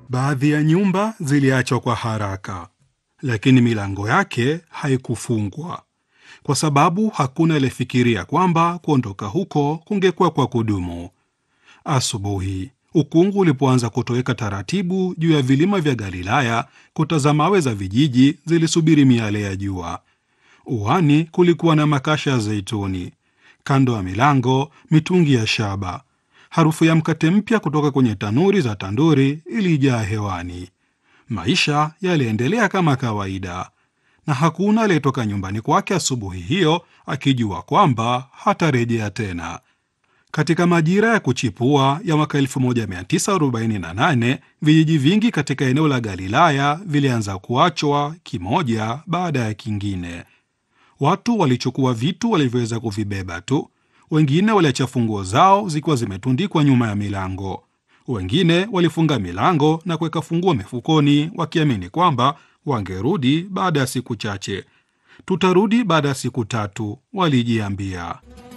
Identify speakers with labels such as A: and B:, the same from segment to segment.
A: Baadhi ya nyumba ziliachwa kwa haraka, lakini milango yake haikufungwa kwa sababu hakuna aliyefikiria kwamba kuondoka huko kungekuwa kwa kudumu. Asubuhi ukungu ulipoanza kutoweka taratibu juu ya vilima vya Galilaya, kuta za mawe za vijiji zilisubiri miale ya jua. Uani kulikuwa na makasha ya zeituni, kando ya milango mitungi ya shaba. Harufu ya mkate mpya kutoka kwenye tanuri za tanduri ilijaa hewani. Maisha yaliendelea kama kawaida, na hakuna aliyetoka nyumbani kwake asubuhi hiyo akijua kwamba hatarejea tena. Katika majira ya kuchipua ya mwaka 1948 vijiji vingi katika eneo la Galilaya vilianza kuachwa kimoja baada ya kingine. Watu walichukua vitu walivyoweza kuvibeba tu. Wengine waliacha funguo zao zikiwa zimetundikwa nyuma ya milango. Wengine walifunga milango na kuweka funguo mifukoni, wakiamini kwamba wangerudi baada ya siku chache. Tutarudi baada ya siku tatu, walijiambia.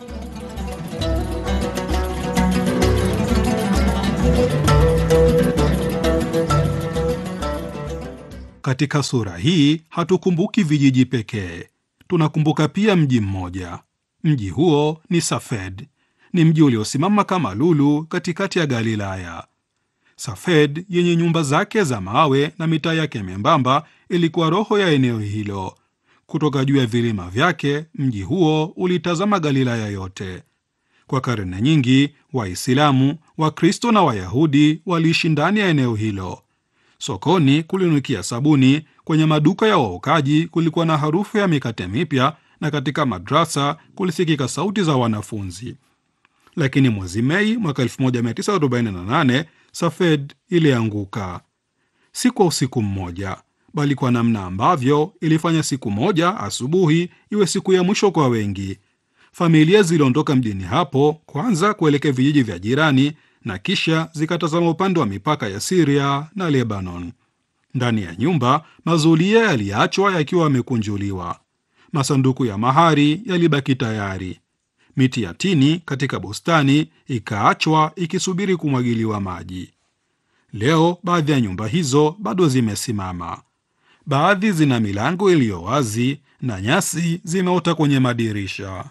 A: Katika sura hii hatukumbuki vijiji pekee, tunakumbuka pia mji mmoja. Mji huo ni Safed. Ni mji uliosimama kama lulu katikati ya Galilaya. Safed yenye nyumba zake za mawe na mitaa yake membamba ilikuwa roho ya eneo hilo. Kutoka juu ya vilima vyake, mji huo ulitazama Galilaya yote. Kwa karne nyingi, Waislamu, Wakristo na Wayahudi waliishi ndani ya eneo hilo. Sokoni kulinukia sabuni, kwenye maduka ya waokaji kulikuwa na harufu ya mikate mipya, na katika madrasa kulisikika sauti za wanafunzi. Lakini mwezi Mei mwaka 1948 Safed ilianguka, si kwa usiku mmoja, bali kwa namna ambavyo ilifanya siku moja asubuhi iwe siku ya mwisho kwa wengi. Familia ziliondoka mjini hapo kwanza kuelekea vijiji vya jirani na kisha zikatazama upande wa mipaka ya Siria na Lebanon. Ndani ya nyumba, mazulia yaliachwa yakiwa yamekunjuliwa, masanduku ya mahari yalibaki tayari, miti ya tini katika bustani ikaachwa ikisubiri kumwagiliwa maji. Leo baadhi ya nyumba hizo bado zimesimama, baadhi zina milango iliyo wazi na nyasi zimeota kwenye madirisha.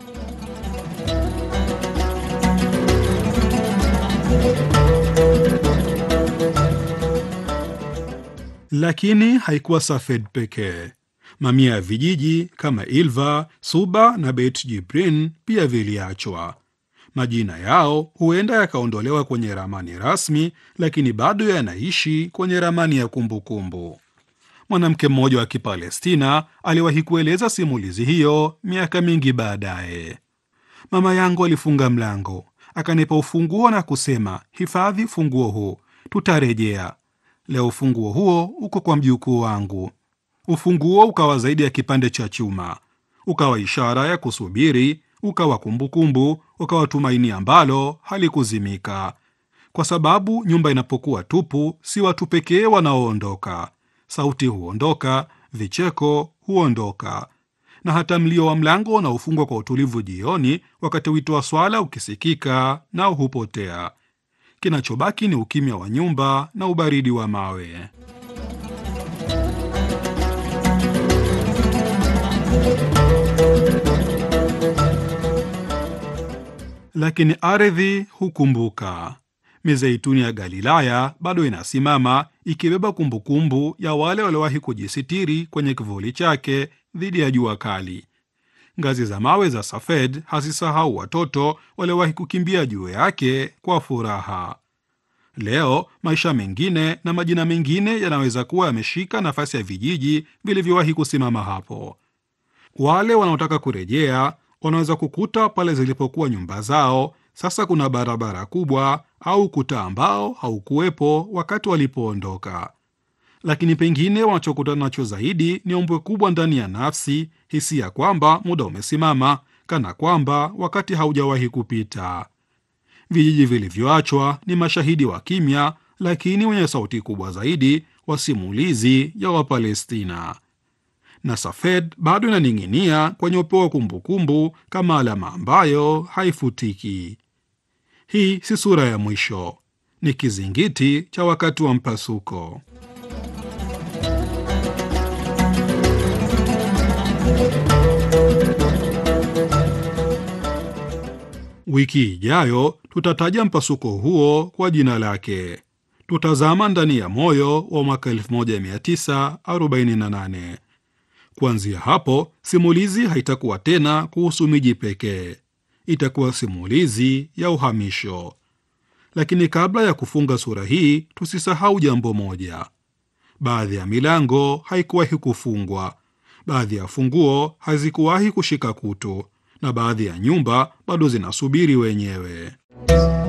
A: Lakini haikuwa Safed pekee. Mamia ya vijiji kama Ilva, Suba na Beit Jibrin pia viliachwa. Majina yao huenda yakaondolewa kwenye ramani rasmi, lakini bado yanaishi kwenye ramani ya kumbukumbu. Mwanamke mmoja wa Kipalestina aliwahi kueleza simulizi hiyo miaka mingi baadaye. Mama yangu alifunga mlango, akanipa ufunguo na kusema, hifadhi funguo huu, tutarejea. Leo ufunguo huo uko kwa mjukuu wangu. Ufunguo ukawa zaidi ya kipande cha chuma, ukawa ishara ya kusubiri, ukawa kumbukumbu, ukawa tumaini ambalo halikuzimika. Kwa sababu nyumba inapokuwa tupu, si watu pekee wanaoondoka. Sauti huondoka, vicheko huondoka, na hata mlio wa mlango unaofungwa kwa utulivu jioni, wakati wito wa swala ukisikika, nao hupotea. Kinachobaki ni ukimya wa nyumba na ubaridi wa mawe. Lakini ardhi hukumbuka. Mizeituni ya Galilaya bado inasimama ikibeba kumbukumbu ya wale waliowahi kujisitiri kwenye kivuli chake dhidi ya jua kali. Ngazi za mawe za Safed hazisahau watoto waliowahi kukimbia juu yake kwa furaha. Leo maisha mengine na majina mengine yanaweza kuwa yameshika nafasi ya vijiji vilivyowahi kusimama hapo. Wale wanaotaka kurejea wanaweza kukuta pale zilipokuwa nyumba zao sasa kuna barabara kubwa au kuta ambao haukuwepo wakati walipoondoka. Lakini pengine wanachokutana nacho zaidi ni ombwe kubwa ndani ya nafsi, hisia kwamba muda umesimama, kana kwamba wakati haujawahi kupita. Vijiji vilivyoachwa ni mashahidi wa kimya, lakini wenye sauti kubwa zaidi, wasimulizi ya Wapalestina. Na Safed bado inaning'inia kwenye upeo wa kumbukumbu kama alama ambayo haifutiki. Hii si sura ya mwisho, ni kizingiti cha wakati wa mpasuko. Wiki ijayo tutataja mpasuko huo kwa jina lake. Tutazama ndani ya moyo wa mwaka 1948. Kuanzia hapo, simulizi haitakuwa tena kuhusu miji pekee, itakuwa simulizi ya uhamisho. Lakini kabla ya kufunga sura hii, tusisahau jambo moja: baadhi ya milango haikuwahi kufungwa, baadhi ya funguo hazikuwahi kushika kutu, na baadhi ya nyumba bado zinasubiri wenyewe.